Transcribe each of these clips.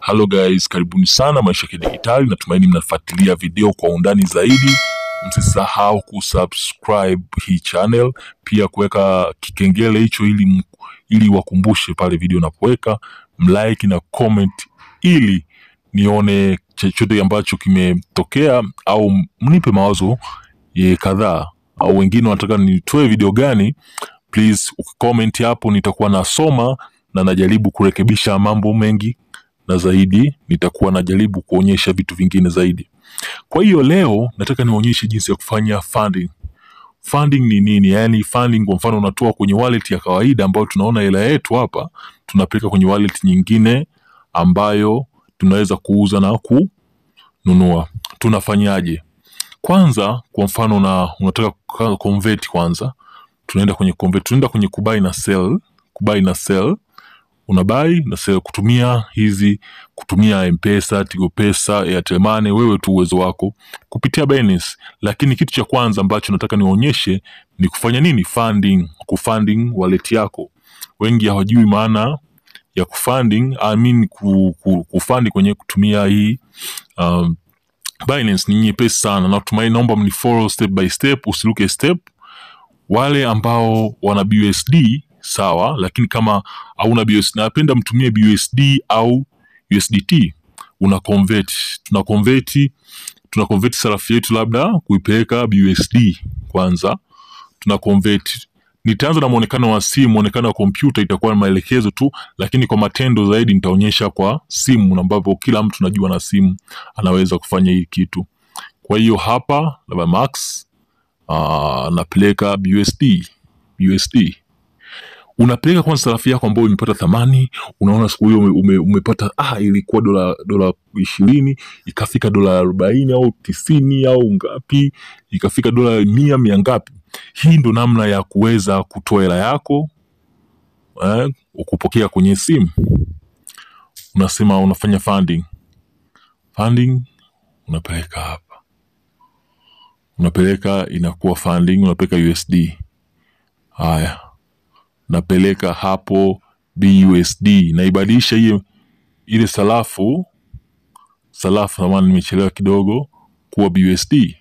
Hello guys, karibuni sana Maisha ya Kidijitali. Natumaini mnafuatilia video kwa undani zaidi. Msisahau kusubscribe hii channel, pia kuweka kikengele hicho ili m- ili wakumbushe pale video napoweka, mlike na comment ili nione chochote ambacho kimetokea au mnipe mawazo ye kadhaa au wengine wanataka nitoe video gani, please ukicomment hapo, nitakuwa nasoma na najaribu kurekebisha mambo mengi na zaidi nitakuwa najaribu kuonyesha vitu vingine zaidi. Kwa hiyo leo nataka nionyeshe jinsi ya kufanya funding. Funding ni nini? Yaani funding kwa mfano unatoa kwenye wallet ya kawaida ambayo tunaona hela yetu hapa, tunapeleka kwenye wallet nyingine ambayo tunaweza kuuza na kununua. Tunafanyaje? Kwanza kwa mfano na unataka kuka- convert kwanza, tunaenda kwenye convert, tunaenda kwenye kubuy na sell, kubuy na sell unabai na sell kutumia hizi kutumia mpesa tigo pesa airtel money wewe tu uwezo wako kupitia Binance lakini kitu cha kwanza ambacho nataka niwaonyeshe ni kufanya nini funding kufunding wallet yako wengi hawajui maana ya kufunding I mean ku, ku, kufandi kwenye kutumia hii um, Binance ni nyepesi sana natumaini naomba mnifollow step by step usiruke step wale ambao wana BUSD sawa, lakini kama hauna BUSD, napenda mtumie BUSD au USDT, una convert, tuna convert, tuna convert sarafu yetu labda kuipeleka BUSD kwanza, tuna convert. Nitaanza na muonekano wa simu, muonekano wa kompyuta itakuwa na maelekezo tu, lakini kwa matendo zaidi nitaonyesha kwa simu, ambapo kila mtu najua na simu anaweza kufanya hii kitu. Kwa hiyo hapa labda Max uh, napeleka BUSD USD unapeleka kwanza sarafu yako ambayo imepata thamani unaona siku hiyo ume, ume, umepata ah, ilikuwa dola dola ishirini ikafika dola arobaini au tisini au ngapi ikafika dola mia mia ngapi hii ndo namna ya kuweza kutoa hela yako eh, ukupokea kwenye simu unasema unafanya funding funding unapeleka hapa unapeleka inakuwa funding unapeleka USD haya napeleka hapo BUSD naibadilisha hiyo ile sarafu sarafu samani nimechelewa kidogo kuwa BUSD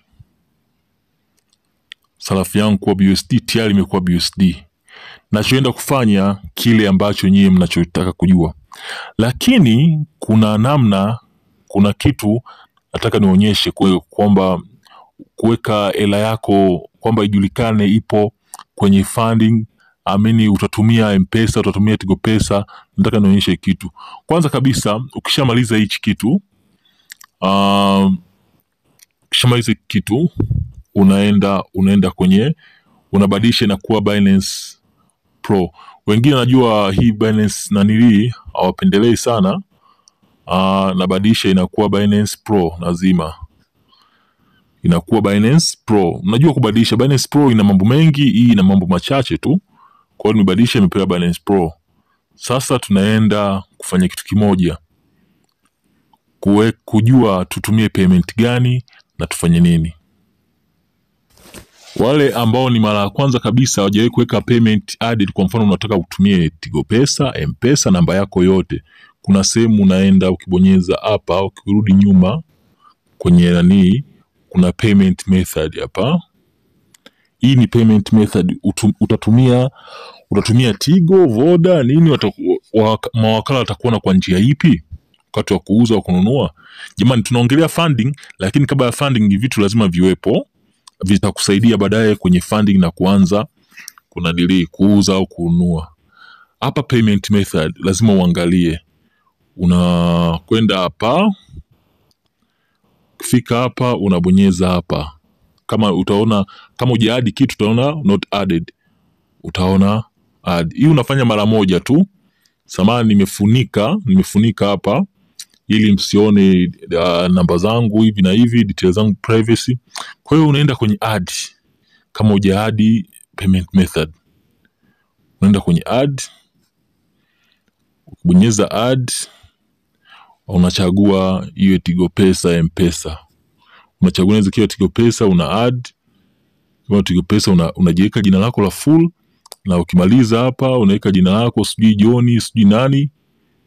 sarafu yangu kuwa BUSD tayari imekuwa BUSD nachoenda kufanya kile ambacho nyie mnachotaka kujua lakini kuna namna kuna kitu nataka nionyeshe kwe- kwamba kuweka hela yako kwamba ijulikane ipo kwenye funding amini utatumia mpesa utatumia tigo pesa nataka nionyeshe kitu kwanza kabisa ukishamaliza hichi kitu um, ukishamaliza hiki kitu unaenda unaenda kwenye unabadilisha inakuwa Binance Pro wengine najua hii Binance nanilii hawapendelei sana uh, nabadilisha inakuwa Binance Pro lazima inakuwa Binance Pro. Unajua kubadilisha Binance Pro ina mambo mengi, hii ina mambo machache tu. Kwa hiyo nimebadilisha imepewa Binance Pro. Sasa tunaenda kufanya kitu kimoja, kuwe, kujua tutumie payment gani na tufanye nini. Wale ambao ni mara ya kwanza kabisa hawajawahi kuweka payment added, kwa mfano unataka utumie Tigo Pesa, M-Pesa, namba yako yote, kuna sehemu unaenda ukibonyeza hapa, ukirudi nyuma kwenye nanii kuna payment method hapa. Hii ni payment method Utu, utatumia utatumia Tigo, Voda, nini wataku, wa, mawakala watakuona kwa njia ipi wakati wa kuuza au kununua. Jamani, tunaongelea funding, lakini kabla ya funding vitu lazima viwepo, vitakusaidia baadaye kwenye funding na kuanza kuna dili kuuza au kununua. Hapa payment method lazima uangalie, unakwenda hapa ukifika hapa unabonyeza hapa kama utaona kama ujaadi kitu utaona not added utaona add hii unafanya mara moja tu samani nimefunika nimefunika hapa ili msione uh, namba zangu hivi na hivi details zangu privacy kwa hiyo unaenda kwenye add kama ujaadi payment method unaenda kwenye add ukibonyeza add unachagua iwe tigo pesa mpesa unachagua inaweza kiwa tigo pesa una add kama tigo pesa una, unajiweka jina lako la full na ukimaliza hapa unaweka jina lako sijui joni sijui nani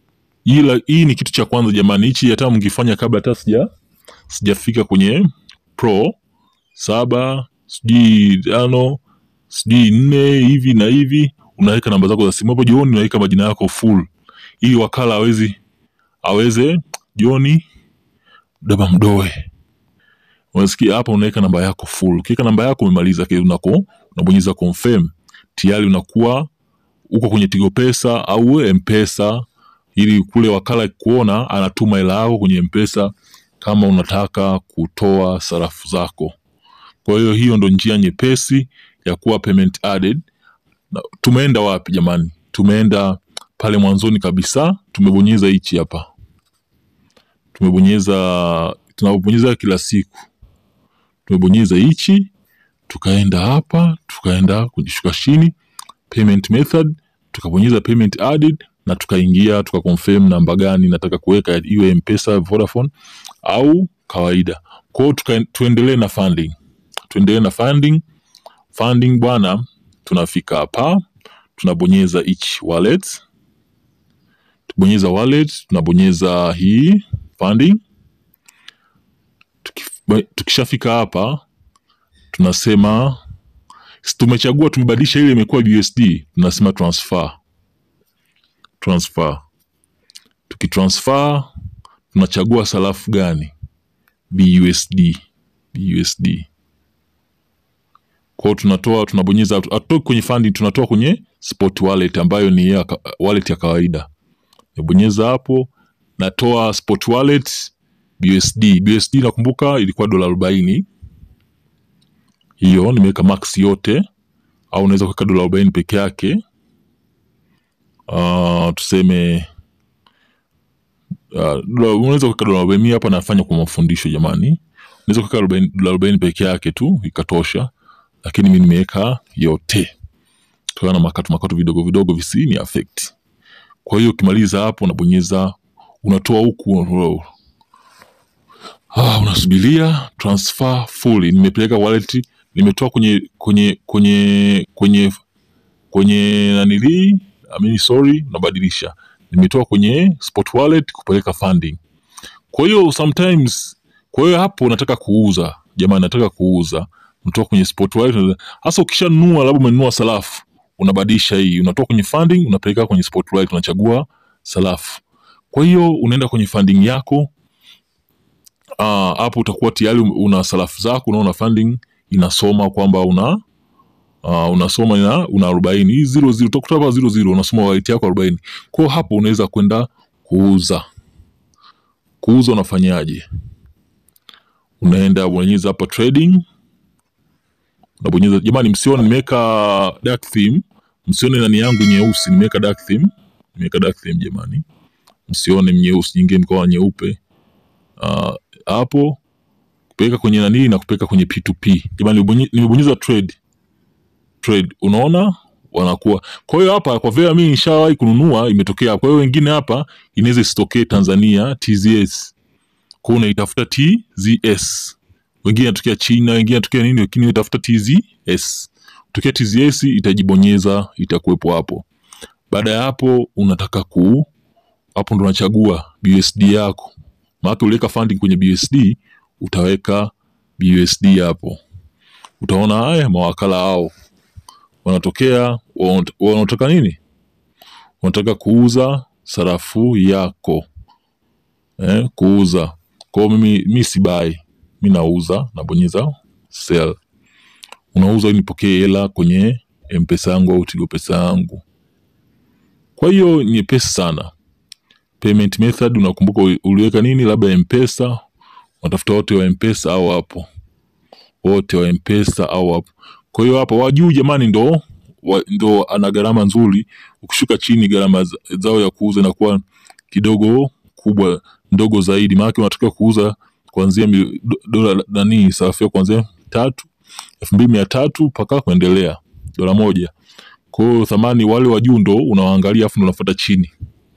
ila hii ni kitu cha kwanza jamani hichi hata mngifanya kabla hata sija sijafika kwenye pro saba sijui tano sijui nne hivi na hivi unaweka namba zako za simu hapo jioni unaweka majina yako full ili wakala awezi aweze joni daba mdoe unasikia hapa unaweka namba yako full ukiweka namba yako umemaliza kile unako unabonyeza confirm tayari unakuwa uko kwenye tigo pesa au mpesa ili kule wakala kuona anatuma hela yako kwenye mpesa kama unataka kutoa sarafu zako kwa hiyo hiyo ndo njia nyepesi ya kuwa payment added na, tumeenda wapi jamani tumeenda pale mwanzoni kabisa tumebonyeza hichi hapa tumebonyeza tunabonyeza kila siku tumebonyeza hichi tukaenda hapa tukaenda kwenye shuka chini payment method tukabonyeza payment added na tukaingia tukaconfirm namba gani nataka kuweka iwe mpesa vodafone au kawaida kwao tuendelee na funding tuendelee na funding funding bwana tunafika hapa tunabonyeza each wallet tubonyeza wallet tunabonyeza hii funding Tukif- tukishafika hapa tunasema si tumechagua tumebadilisha ile imekuwa USD tunasema transfer transfer tukitransfer tunachagua sarafu gani BUSD BUSD kwao tunatoa tunabonyeza hatutoki kwenye funding tunatoa kwenye spot wallet ambayo ni ya, ka- wallet ya kawaida nibonyeza hapo natoa spot wallet BUSD BUSD nakumbuka ilikuwa dola arobaini hiyo nimeweka max yote au unaweza kuweka dola arobaini peke yake uh, tuseme uh, dola- unaweza kuweka dola arobaini Mimi hapa nafanya kwa mafundisho jamani unaweza kuweka arobaini- dola arobaini peke yake tu ikatosha lakini mi nimeweka yote kutokana na makato makato vidogo vidogo visini affect kwa hiyo ukimaliza hapo unabonyeza unatoa huku ah, unasubiria transfer fully nimepeleka wallet nimetoa kwenye kwenye kwenye kwenye kwenye nanilii I mean, sorry unabadilisha nimetoa kwenye spot wallet kupeleka funding kwa hiyo sometimes kwa hiyo hapo nataka kuuza jamani nataka kuuza unatoka kwenye spot wallet hasa ukishanunua labda umenunua sarafu unabadilisha hii unatoka kwenye funding unapeleka kwenye spot wallet unachagua sarafu kwa hiyo unaenda kwenye funding yako Ah, hapo utakuwa tayari una sarafu zako unaona funding inasoma kwamba una uh, unasoma ina una arobaini hii zero zero utakuta hapa zero zero unasoma wallet yako arobaini kwa hiyo hapo unaweza kwenda kuuza kuuza unafanyaje unaenda unabonyeza hapa trading unabonyeza jamani msione nimeweka dark theme msione nani yangu nyeusi nimeweka dark theme nimeweka dark theme jamani msione nyeusi nyingine mkoa nyeupe Ah, hapo kupeleka kwenye nani na kupeleka kwenye P2P. Jamani, nimebonye- nimebonyeza trade trade, unaona wanakuwa. Kwa hiyo hapa kwa vile mimi nishawahi kununua imetokea. Kwa hiyo wengine hapa inaweza isitokee Tanzania TZS, kwa hiyo unaitafuta TZS. Wengine inatokea China, wengine inatokea nini, lakini utafuta TZS. Tokea TZS itajibonyeza, itakuwepo hapo. Baada ya hapo unataka ku hapo ndo unachagua BUSD yako maana uliweka funding kwenye BUSD utaweka BUSD hapo utaona haya mawakala hao wanatokea wana- wanataka nini wanataka kuuza sarafu yako eh, kuuza kwao mimi mi sibai mi nauza nabonyeza sell unauza ili nipokee hela kwenye mpesa yangu au tigo pesa yangu kwa hiyo nyepesi sana payment method unakumbuka uli- uliweka nini labda mpesa unatafuta wote wa mpesa au hapo wote wa mpesa au hapo kwa hiyo hapa wajuu jamani ndo wa, ndo ana gharama nzuri ukishuka chini gharama za- zao ya kuuza inakuwa kidogo kubwa ndogo zaidi maanake unatakiwa kuuza kuanzia mil- do- dola nani sarafu yako kuanzia tatu elfu mbili mia tatu mpaka kuendelea dola moja kwa hiyo thamani wale wa juu ndo unawaangalia afu ndo unafuata chini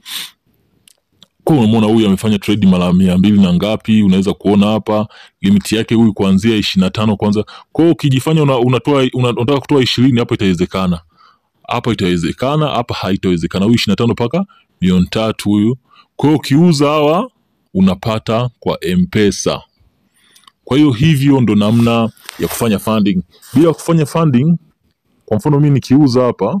kwa hiyo unamwona huyu amefanya trade mara mia mbili na ngapi unaweza kuona hapa limiti yake huyu kuanzia ishirini na tano kwanza kwa hiyo ukijifanya una, unatoa una, unataka kutoa ishirini hapa itawezekana hapa itawezekana hapa haitawezekana huyu ishirini na tano mpaka milioni tatu huyu kwa Kwa hiyo ukiuza hawa unapata kwa Mpesa. Kwa hiyo hivyo ndo namna ya kufanya funding. Bila kufanya funding, kwa mfano mimi nikiuza hapa,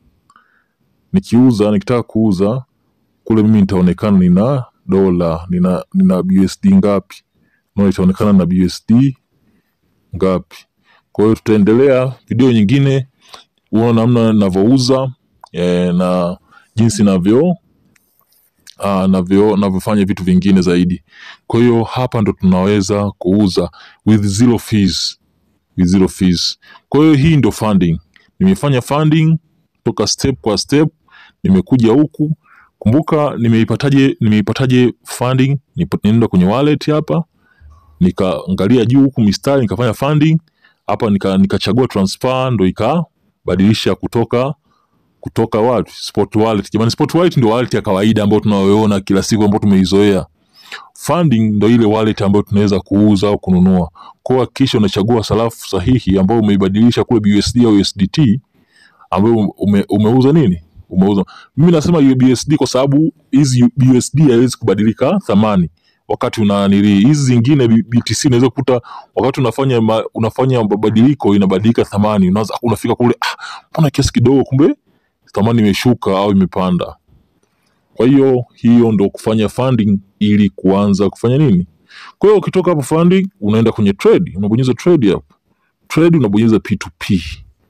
nikiuza nikitaka kuuza kule, mimi nitaonekana nina dola, nina nina BUSD ngapi, na itaonekana na BUSD ngapi. Kwa hiyo tutaendelea video nyingine, uone namna ninavyouza eh, na jinsi navyo ah, navyo navyofanya vitu vingine zaidi. Kwa hiyo hapa ndo tunaweza kuuza with zero fees, with zero fees. Kwa hiyo hii ndo funding. Nimefanya funding toka step kwa step, nimekuja huku. Kumbuka nimeipataje, nimeipataje funding? Nipo- Nenda kwenye wallet hapa, nikaangalia juu huku mistari, nikafanya funding hapa, nika nikachagua transfer, ndo ikabadilisha kutoka kutoka wapi? Spot wallet. Jamani, spot wallet ndio wallet ya kawaida ambayo tunayoona kila siku ambayo tumeizoea. Funding ndo ile wallet ambayo tunaweza kuuza au kununua. Kwa hiyo hakikisha unachagua sarafu sahihi ambayo umeibadilisha kule BUSD au USDT ambayo ume, umeuza nini? Umeuza. Mimi nasema USD kwa sababu hizi BUSD haiwezi kubadilika thamani wakati una nili hizi zingine B- BTC unaweza kukuta wakati unafanya ma, unafanya mabadiliko inabadilika thamani, unaanza unafika kule, ah, mbona kiasi kidogo, kumbe thamani imeshuka au imepanda. Kwa hiyo hiyo ndo kufanya funding ili kuanza kufanya nini. Kwa hiyo ukitoka hapo funding unaenda kwenye trade, unabonyeza trade hapo. Trade unabonyeza P2P.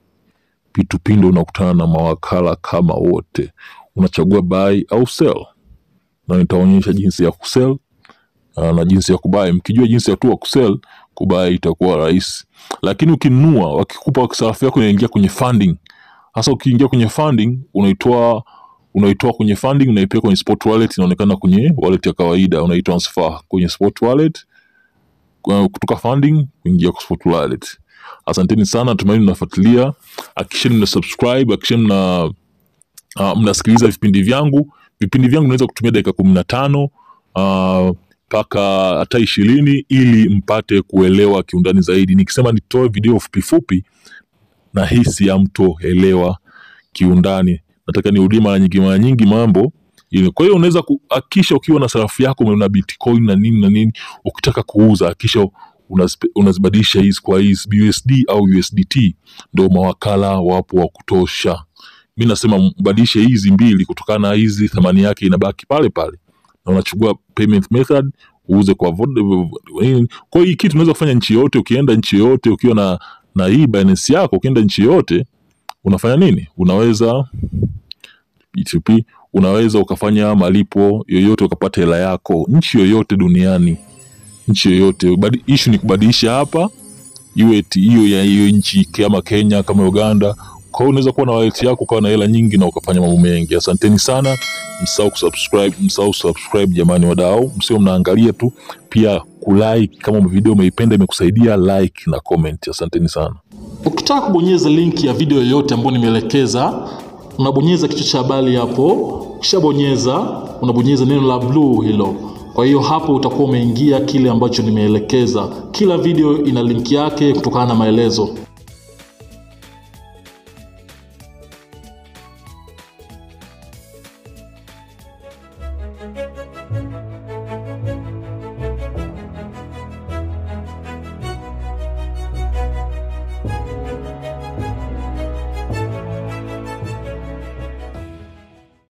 P2P ndo unakutana na mawakala kama wote, unachagua buy au sell, na nitaonyesha jinsi ya kusell uh, na jinsi ya kubai. Mkijua jinsi ya tu ya kusell, kubai itakuwa rahisi, lakini ukinunua, wakikupa sarafu yako inaingia kwenye funding. Hasa ukiingia kwenye funding, unaitoa unaitoa kwenye funding unaipeleka kwenye spot wallet, inaonekana kwenye wallet ya kawaida, unaitransfer kwenye spot wallet kwa- kutoka funding kuingia kwa spot wallet. Asanteni sana, natumaini mnafuatilia. Hakikisheni mna subscribe, hakikisheni mna uh, mnasikiliza vipindi vyangu. Vipindi vyangu naweza kutumia dakika kumi na tano mpaka hata ishirini ili mpate kuelewa kiundani zaidi. Nikisema nitoe video fupi fupi, na hisi hamtoelewa kiundani. Nataka nirudie mara nyingi mara nyingi mambo ile. Kwa hiyo unaweza kuhakikisha ukiwa na sarafu yako una Bitcoin na nini na nini, ukitaka kuuza hakikisha unazip- unazibadilisha hizi kwa hizi BUSD au USDT, ndio mawakala wapo wa kutosha. Mi nasema mbadilishe hizi mbili kutokana na hizi thamani yake inabaki pale pale, na unachukua payment method uuze kwa Vod- nini. Kwa hiyo hii kitu unaweza kufanya nchi yote, ukienda nchi yote ukiwa na na hii Binance yako, ukienda nchi yote unafanya nini? Unaweza P2P, unaweza ukafanya malipo yoyote ukapata hela yako nchi yoyote duniani, nchi yoyote. Badi- Issue ni kubadilisha hapa iwe ti- hiyo ya hiyo nchi kama Kenya kama Uganda. Kwa hiyo unaweza kuwa na wallet yako ukawa na hela nyingi na ukafanya mambo mengi. Asanteni sana, msahau kusubscribe, msahau subscribe jamani, wadau, msio mnaangalia tu, pia kulike kama video umeipenda imekusaidia, like na comment. Asanteni sana. Ukitaka kubonyeza linki ya video yoyote ambayo nimeelekeza, unabonyeza kichwa cha habari hapo. Ukishabonyeza unabonyeza neno la blue hilo. Kwa hiyo hapo utakuwa umeingia kile ambacho nimeelekeza. Kila video ina linki yake kutokana na maelezo.